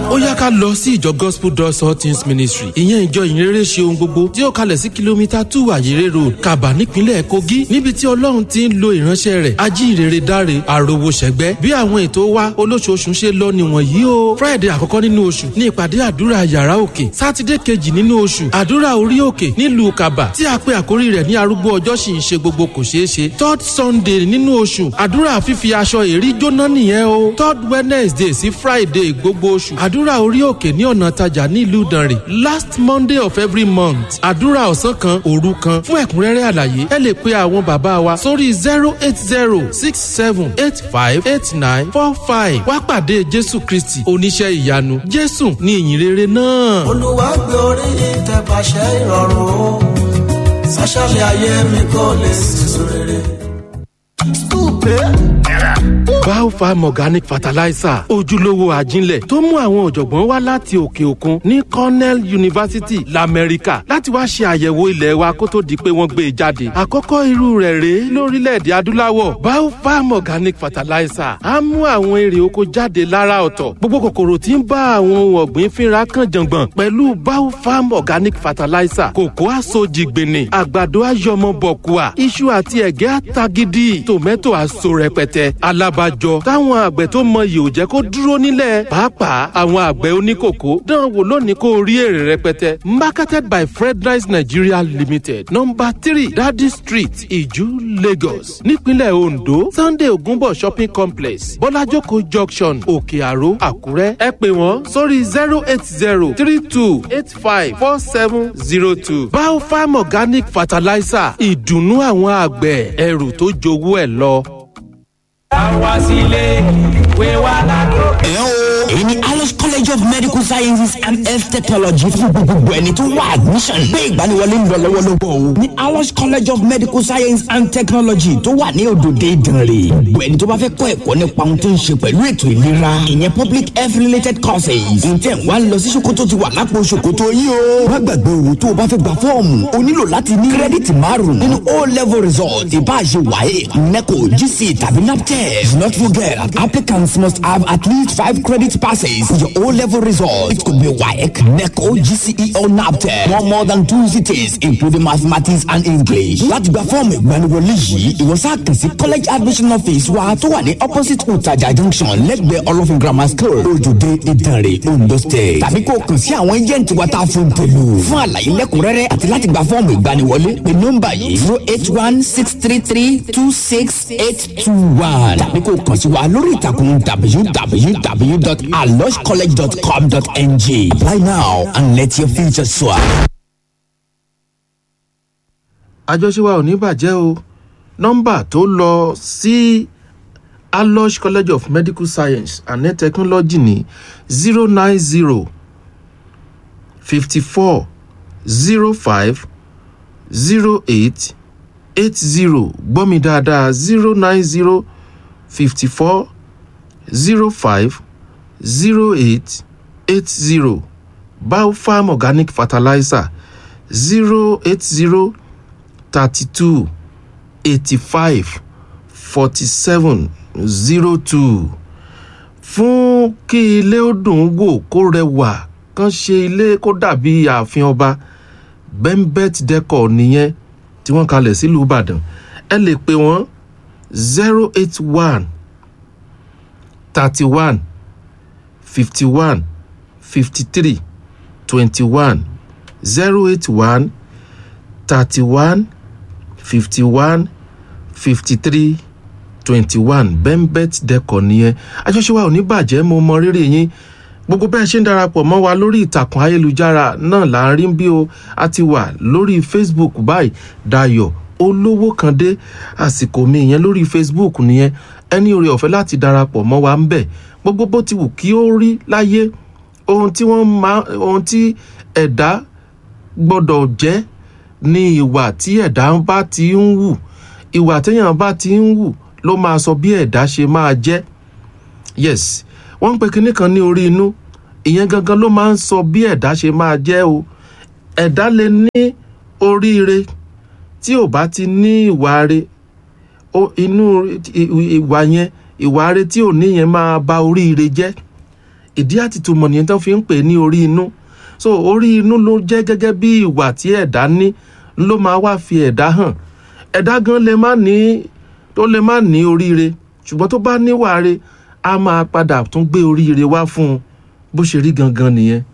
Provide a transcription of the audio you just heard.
ó yá ká lọ sí ìjọ gospel doors all things ministry ìyẹn ìjọ ìyìnrere ṣe ohun gbogbo tí ó kalẹ̀ sí kìlómítà two àyèrè road kaba nípínlẹ̀ kogi níbi tí ọlọ́run ti ń lo ìránṣẹ́ rẹ̀ ajínrere dáre àròwò ṣẹ̀gbẹ́ bí àwọn ètò wa olóṣooṣù ṣe lọ nìwọ̀n yìí o friday àkọ́kọ́ nínú oṣù ní ìpàdé àdúrà yàrá òkè sátidé kejì nínú oṣù àdúrà orí òkè nílùú kaba tí a pe àkórí rẹ̀ ní arúgbó ọjọ́ sì ń ṣe gbogbo kò ṣeé ṣe third sunday nínú oṣù àdúrà fífi aṣọ èrí jóná nìyẹn o third wednesday sí friday gbogbo oṣù àdúrà orí òkè ní ọ̀nà tajà nílùú ìdànrè last monday of every month àdúrà ọ̀sán kan òru kan fún ẹ̀kúnrẹ́rẹ́ àlàyé ẹ lè pe àwọn bàbá wa sórí zero eight zero six seven eight five eight nine four five wá pàdé jésù kristi oníṣẹ́ ìyanu jésù ní ìyìnrere náà. olúwa gbé orí ìtẹ̀pàṣẹ ìrọ̀rùn o sàṣàlẹ̀ ayé mi kò lè sísun rere. Biofarm Organic Fertilizer ojúlówó àjínlẹ̀ tó mú àwọn ọ̀jọ̀gbọ́n wá láti òkè òkun ní Cornell University l'Amẹ́ríkà láti wá ṣe àyẹ̀wò ilẹ̀ wa kó tó di pé wọ́n gbé e jáde. Àkọ́kọ́ irú rẹ̀ rèé lórílẹ̀‐èdè adúláwọ̀ Biofarm Organic Fertilizer á mú àwọn èrè oko jáde lára ọ̀tọ̀. Gbogbo kòkòrò tí ń bá àwọn ohun ọ̀gbìn fínra kan jàngbọ̀n pẹ̀lú Biofarm Organic Fertilizer kòkó àsojìgbìnì àgbàdo àyọmọbọ̀kùà iṣu àti ẹ̀gẹ́ àtagídí tòmẹ́tò àso rẹpẹtẹ alábàjọ táwọn àgbẹ̀ tó mọyì ò jẹ́ kó dúró nílẹ̀ pàápàá àwọn àgbẹ̀ oníkòkó dán wò lónìí kó rí èrè rẹpẹtẹ marketed by fredrice nigeria limited number three dadi street iju lagos nípínlẹ̀ ondo sunday ogunbo shopping complex bọ́lájókòó junction òkè àró àkúrẹ́ ẹ pè wọ́n sórí zero eight zero three two eight five four seven zero two biofarm organic fertilizer ìdùnnú àwọn àgbẹ̀ ẹrù tó jowó ẹ̀ lọ. àwa sílé ìwé wa lákòókò. ẹ o èyí ni alice college of medical sciences and health technology fún gbogbo ẹni tó wá admission gbé ìgbaniwọlé ń lọ lọ́wọ́lọ́wọ́ o ní alice college of medical science and technology tó wà ní òdòdó ìdànrè gbogbo ẹni tó bá fẹ́ kọ́ ẹ̀kọ́ nípa ohun tó ń ṣe pẹ̀lú ètò ìlera ìyẹn public health related courses ǹjẹ́ wà á lọ sí ṣòkòtò ti wà lápò ṣòkòtò yìí o má gbàgbé owó tó o bá fẹ́ gba fọ́ọ̀mù o nílò láti ní kírẹ́dìtì márùn nínú o level result ìbáṣe wáyé neco gc tàbí naptep not forget applicants must have at least five credit passes for your O-level result. It could be WAEC, NECO, GCE or NAPTEP. No more than two cities, including mathematics and English. Láti gba fọ́ọ̀mù ìgbaniwọlé yìí, ìwọ sáà kàn sí college admission office wa tó wà ní opposite Utaja junction lẹ́gbẹ̀ẹ́ Olófin grammar school, Ojúde Ìdànrè, Ondo state. Tàbí kó o kàn sí àwọn agent wa tá a fún tèlú. Fún àlàyé lẹ́kùnrẹ́rẹ́ àti láti gba fọ́ọ̀mù ìgbaniwọlé, pé nọ́mbà yìí zero eight one six three three two six eight two one. Tàbí kó o kàn sí wa lórí ìtàkùn www.aloscollege.com.ng. Apply now and let your future soar. àjọṣe wa ò ní bàjẹ́ o nọ́mbà tó lọ sí alosh college of medical science and health technology ní zero nine zero fifty four zero five zero eight eight zero gbọ́ mi dáadáa zero nine zero fifty four zero five zero eight eight zero biofarm organic fertilizer zero eight zero thirty two eighty five forty seven zero two fún kí ilé ó dùn wò kó rẹwà kán ṣe ilé kó dàbí ààfin ọba bembet decor nìyẹn tí wọ́n kalẹ̀ sílùú ìbàdàn ẹ lè pè wọ́n zero eight one thirty one fifty one fifty three twenty one zero eight one thirty one fifty one fifty three twenty one bembet decor nìyẹn àjọṣe wa ò ní bàjẹ́ mo mọ rírì yín gbogbo bẹ́ẹ̀ ṣe ń darapọ̀ mọ́ wa lórí ìtàkùn ayélujára náà là ń rí bí o a ti wà lórí facebook báyìí dayo olówó kan dé àsìkò mi ìyẹn lórí facebook nìyẹn ẹni oore ọ̀fẹ́ láti darapọ̀ mọ́ wa ń bẹ̀ gbogbo bó ti wù kí ó rí láyé ohun tí wọ́n máa ohun tí ẹ̀dá gbọ́dọ̀ jẹ́ ní ìwà tí ẹ̀dá bá ti ń wù ìwà téèyàn bá ti ń wù ló máa sọ bí ẹ̀dá ṣe máa jẹ́ yes wọ́n ń pe kinní kan ní orí inú ìyẹn gangan ló máa ń sọ bí ẹ̀dá ṣe máa jẹ́ o ẹ̀dá lè ní oríire tí ò bá ti ní ìwà re inú ìwà yẹn ìwà re tí ò ní yẹn máa ba oríire jẹ́ ìdí àtìtúmọ̀ nìyẹn tó fi ń pè é ní orí inú so orí inú ló jẹ́ gẹ́gẹ́ bí ìwà tí ẹ̀dá ní ló máa wá fi ẹ̀dá hàn ẹ̀dá gan lè má ní tó lè má ní oríire ṣùgbọ́n tó bá níwà re a máa padà tún gbé oríire wá fún un bó ṣe rí gangan nìyẹn